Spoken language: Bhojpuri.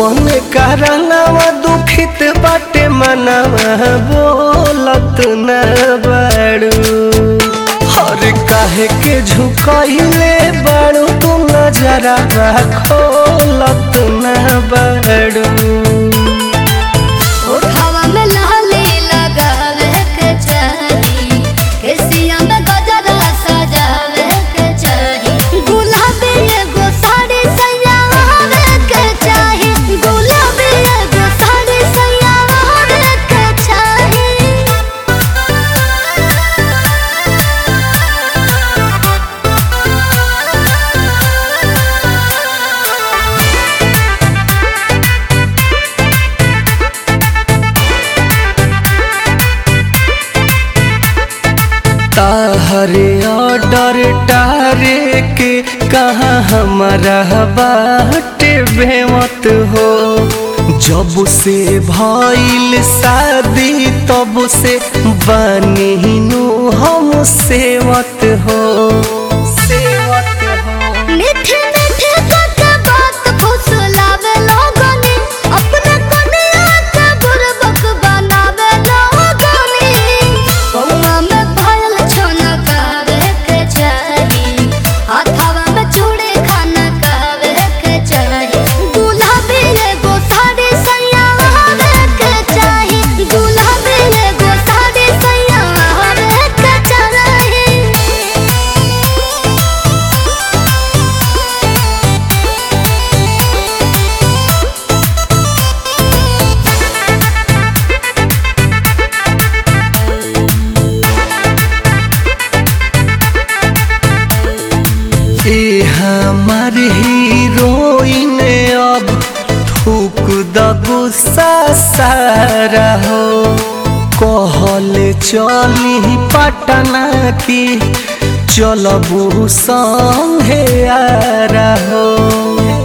कौन कारनावा दुखित बाटे मनवा बोलत न बाड़ू हर काहे के झुकइले बाड़ू तू नजरा खोलत न बाड़ू ओठवा में लाली लगावे के चाही केसिया में गजरा सजावे के चाही गुलाबी एगो साड़ी सजावे के चाही गुलाबी एगो साड़ी सजावे के चाही ताहरे ऑर्डर टारे के कहाँ हमारा बाटे बेमत हो जब से भइल शादी तब से बनी नु हम सेवत हो सेवत हो मीठे मीठे तक बात फुसलावे लोगनी अपने कनिया के बुरबक बनावे लोगनी कौआ में भयल छनकावे के चाही हाथवा में चूड़ी खनकावे के चाही गुलाबी एगो साड़ी सयावे के चाही गुलाबी एगो साड़ी सयावे के चाही ए हमार हीरोइन अब थूक द गुस्सा सारा हो कहल चली पटना की चलबू संगे आ रहो